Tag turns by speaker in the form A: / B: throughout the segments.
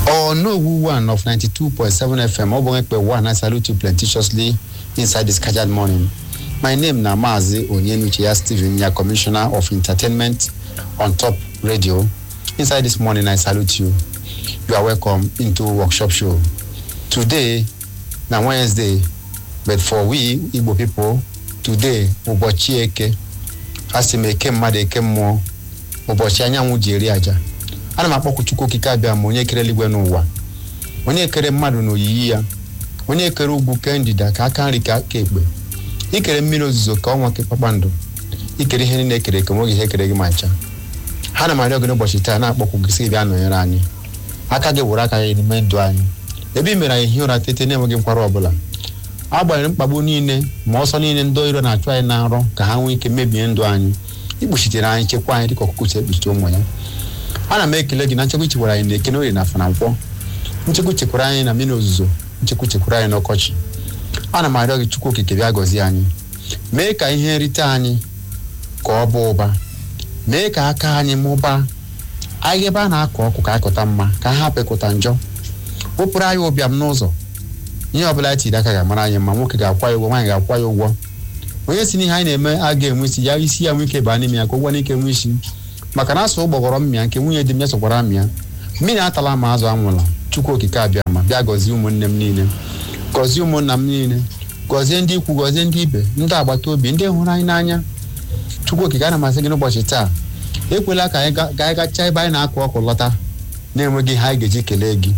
A: Onowu one of 92.7 FM, Obonekpe one, I salute you plenteously inside this scheduled morning. My name na Mazi Onyenuchiya Stephen, ya Commissioner of Entertainment on Top Radio. Inside this morning, I salute you. You are welcome into workshop show. Today, na Wednesday, but for we Igbo people, today, ụbọchị eke, asị m eke mmadụ eke mmụọ, ụbọchị anyanwụ ji eri aja. ana m akpọkwu chukwu okike abịa ma onye kere eluigwe n'ụwa onye kere mmadụ n'oyiyi ya onye kere ugwu kee ndịda ka aka nri ka aka ekpe ikere mmiri ozuzo ka ọnwa ke kpakpando ikere ihe niile ekere eke nweghị ihe kere gị ma ncha ha na m arịọ gị n'ụbọchị taa na-akpọkwu gị sị gị bịa nọnyere anyị aka gị were aka gị n'ime ndụ anyị ebe i mere anyị ihe ụra tete na-enweghị nkwara ọbụla agbanyeghị mkpagbu niile ma ọsọ niile ndị iro na-achụ anyị na nrọ ka ha nwee ike mebie ndụ anyị ikpuchitere anyị chekwa anyị dịka ọkụkụ si ekpuchite ụmụ ya ana m ekele gị na nchekwa ichekwara anyị na ekene orie na afana nkwọ nchekwa chekwara anyị na mmiri ozuzo nchekwa chekwara anyị n'ọkọchị ana m arịọ gị chukwu okike bịa gọzie anyị mee ka ihe nrite anyị ka ọ bụ ụba mee ka aka anyị mụbaa anyị ebe a na-akọ ọkụ ka akụta mma ka ha hapụ ịkụta njọ wepụrụ anyị ụbịam n'ụzọ ihe ọbụla tiri aka ga-amara anyị ma nwoke ga-akwa ya ụgwọ nwaanyị ga-akwa ya ụgwọ onye si n'ihe anyị na-eme a ga-enwe isi ya isi ya nwee ike baa n'ime ya ka ụgwọ n'ike nwee isi maka na asụ ụgbọgọrọ mmịa nke nwunye di m ya sokwara mmịa mmiri atala ma azụ anwụla chukwu okike abịa ma bịa gọzie ụmụnne m niile gọzie ụmụnna m niile gọzie ndị ikwu gọzie ndị ibe ndị agbata obi ndị hụrụ anyị n'anya chukwu okike ana masị gị n'ụbọchị taa ekwela ka anyị ga gachaa ebe anyị na-akụ ọkụ lọta na-enweghị ihe anyị ga-eji kelee gị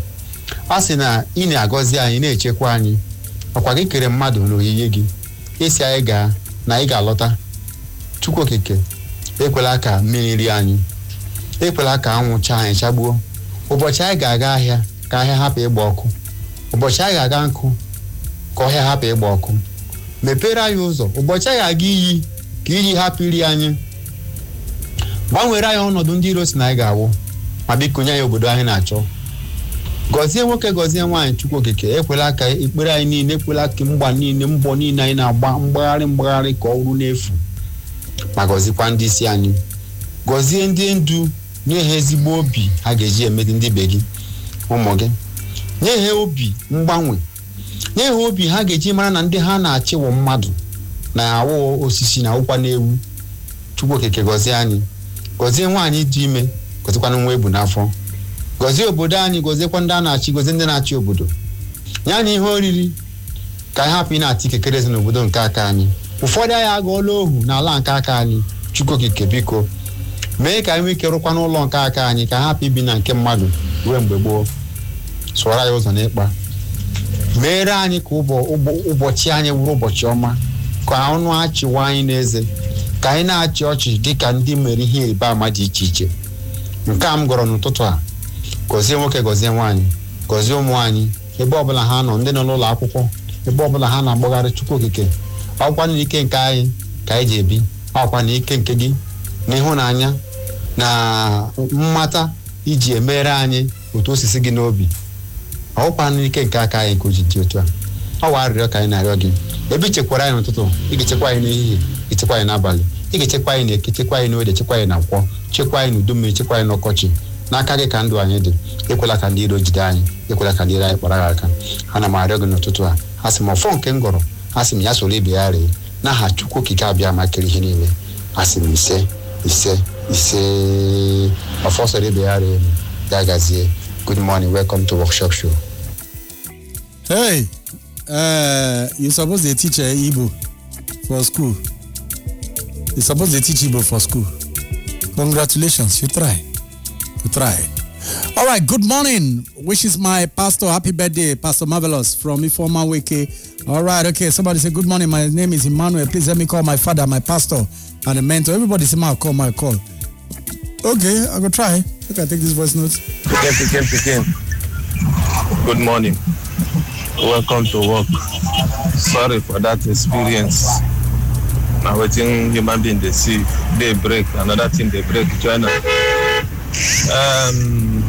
A: a sị na ị na-agọzi anyị na-echekwa anyị ọkwa gị kere mmadụ n'oyiyi gị isi anyị gaa na anyị ga-alọta chukwu okike ekwela ka mmiri rie anyị ekwela ka anwụ chaa anyị chagbuo ụbọchị anyị ga-aga ahịa ka ahịa hapụ ịgba ọkụ ụbọchị anyị ga-aga nkụ ka ọhịa hapụ ịgba ọkụ mepere anyị ụzọ ụbọchị anyị ga-aga iyi ka iyi hapụ iri anyị gbanwere anyị ọnọdụ ndị iro si na anyị ga-awụ ma biko nye anyị obodo anyị na-achọ gọzie nwoke gọzie nwaanyị chukwu okike ekwela ka ekpere anyị niile ekwela ka mgba niile mbọ niile anyị na-agba mgbagharị mgbagharị ka ọ bụrụ n'efu ma gọzikwa ndị isi anyị gọzie ndị ndu nye ha ezigbo obi ha ga-eji emedi ndị be gị ụmụ gị nye ha obi mgbanwe nye ha obi ha ga-eji mara na ndị ha na-achịwụ mmadụ na-awụ osisi na ụkwa na-ewu chukwu okike gọzie anyị gọzie nwaanyị dị ime gọzikwana nwa ebu n'afọ gọzie obodo anyị gọziekwa ndị a na-achị gọzie ndị na-achị obodo nye anyị ihe oriri ka anyị hapụ ị na-ata ikekere n'obodo nke aka anyị ụfọdụ anyị agụọla ohu n'ala nke aka anyị chukwu okike biko mee ka anyị nwee ike rụkwa n'ụlọ nke aka anyị ka ha hapụ ibi na nke mmadụ ruo mgbe gboo sụọrọ anyị ụzọ n'ịkpa meere anyị ka ụbọchị anyị wụrụ ụbọchị ọma ka ọnụ achịwa anyị n'eze ka anyị na-achị ọchị dịka ndị mere ihe ịrịba ama dị iche iche nke a m gọrọ n'ụtụtụ a gọzie nwoke gọzie nwaanyị gọzie ụmụ anyị ebe ọbụla ha nọ ndị nọ n'ụlọ akwụkwọ ebe ọbụla ha na-agbagharị chukwu okike ọkwa na ike nke anyị ka anyị ji ebi ọkwa na ike nke gị na ịhụnanya na mmata iji emere anyị otu osisi gị n'obi ọkwa na ike nke aka anyị ka o ji dị otu a ọ wa arịrịọ ka anyị na-arịọ gị ebe ichekwara anyị n'ụtụtụ ị ga-echekwa anyị n'ehihie ichekwa anyị n'abalị ị ga-echekwa anyị n'eke chekwa anyị n'ode chekwa anyị na nkwọ chekwa anyị n'udu mmiri chekwa anyị n'ọkọchị n'aka gị ka ndụ anyị dị ekwela ka ndị iro jide anyị ekwela ka ndị iro anyị kpara gị aka ana m arịọ gị n'ụtụtụ a a sị m ọfọ nke m gọrọ a sị m ya soro ibe ya ree n'aha chukwu okike abịa ma kere ihe niile a sị m ise ise ise ọfọ soro ibe ya ree ya gazie good morning welcome to workshop show
B: hey uh, you suppose dey teach uh, igbo for school you suppose dey teach igbo for school congratulations you try you try all right good morning wishes my pastor happy birthday pastor marvelous from ifeoma weke all right okay somebody say good morning my name is emmanuel please let me call my father my pastor and a mentor everybody say my call my call okay i go try make i take this voice note.
C: pikin pikin pikin good morning welcome to work sorry for that experience na wetin human being dey see dey break another thing dey break join am um,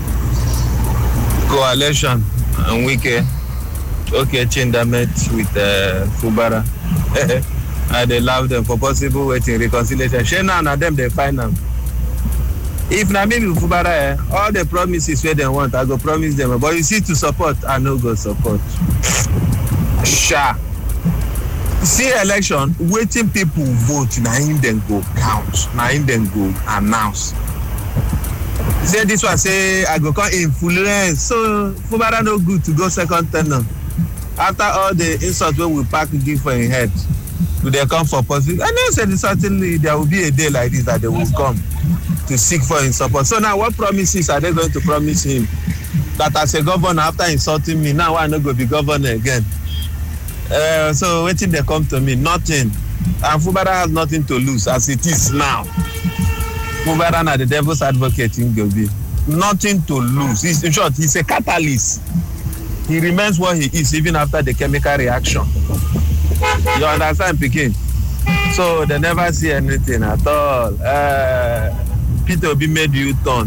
C: coalition and wike okay chinda met with uh, fubara i dey laugh dem for possible wetin reconciliation shey now na dem dey find am if na me be fubara eh all the promises wey dem want i go promise dem but you see to support i no go support sha see election wetin people vote na im dem go count na im dem go announce say this one say i go come influence so fubara no good to go second term after all the insult wey we pack give for im head to dey come for positive i know say certainly there will be a day like this that they will come to seek for im support so now what promises are they going to promise him that as a governor after insulting me now i no go be governor again uh, so wetin dey come to me nothing and fubara has nothing to lose as it is now fubara na the devil's advocate im go be nothing to lose he's, in short he's a catalyst he remains what he is even after the chemical reaction you understand pikin so they never see anything at all uh, peter obi made u-turn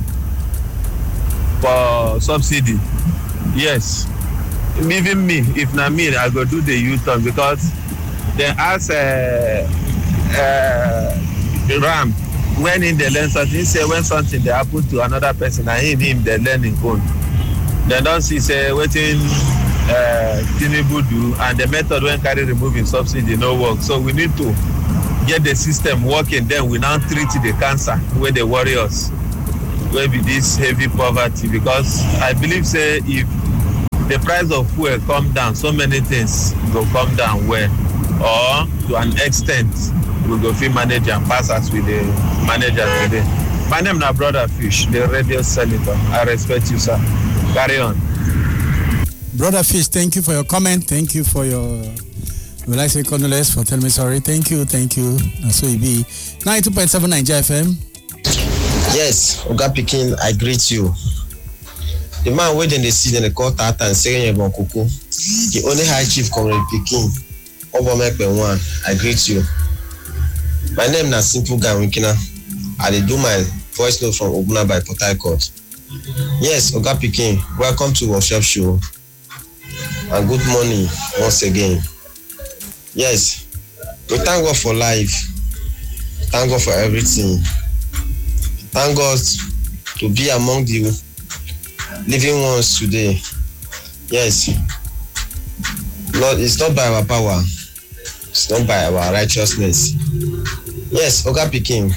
C: for subsidy yes even me if na me i go do the u-turn because dem ask uh, uh, ram when him dey learn something he say when something dey happen to another person na him him dey learn him own dem don see say wetin uh, tinubu do and the method wey carry remove him subsidy no work so we need to get the system working then we now treat the cancer wey dey worry us wey be this heavy poverty because i believe say if the price of fuel come down so many things go come down well or to an extent we go fit manage am pass as we dey manage am today my name na brother fish the radio senator i respect you sir carry on.
B: Brother Fish, thank you for your comment. Thank you for your, will I say condolence for telling me sorry. Thank you, thank you. And so it be 92.7 Nigeria FM.
D: yes oga pikin i greet you the man wey dem dey see dem dey call tata nsere yebon koko the only high chief comrade pikin obomepe one i greet you my name na simple guy winkina i dey do my voice note from ogbuna by port harcourt yes oga pikin welcome to workshop show and good morning once again yes we thank god for life thank god for everything thank god to be among the living ones today yes lord it's not by our power it's not by our righteousness yes oga pikin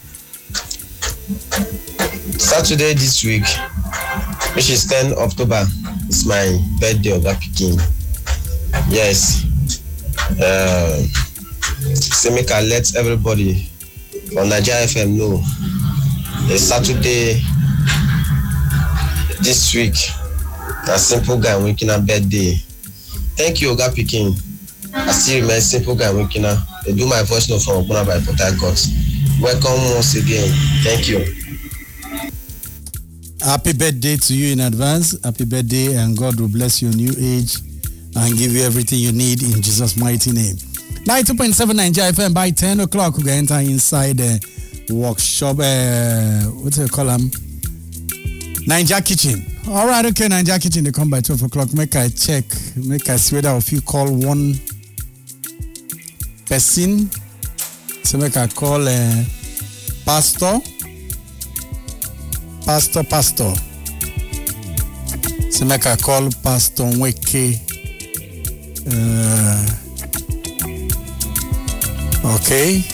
D: saturday this week which is ten october is my birthday oga pikin yes uh, say make i let everybody for naija fm know a saturday this week na simple guy winkina birthday thank you oga pikin i still remain simple guy winkina dey do my voice note from ogbonna by port harcourt welcome once again thank you.
B: Happy birthday to you in advance. Happy birthday, and God will bless your new age and give you everything you need in Jesus' mighty name. 92.7 Nigeria FM by 10 o'clock. We're going to enter inside the workshop. Uh, what's it call them? Ninja Kitchen. All right, okay, Ninja Kitchen. They come by 12 o'clock. Make I check. Make I see whether if you call one person. So make I call uh, Pastor. Pastor, Pastor. So make I call Pastor Nweke. Uh, okay.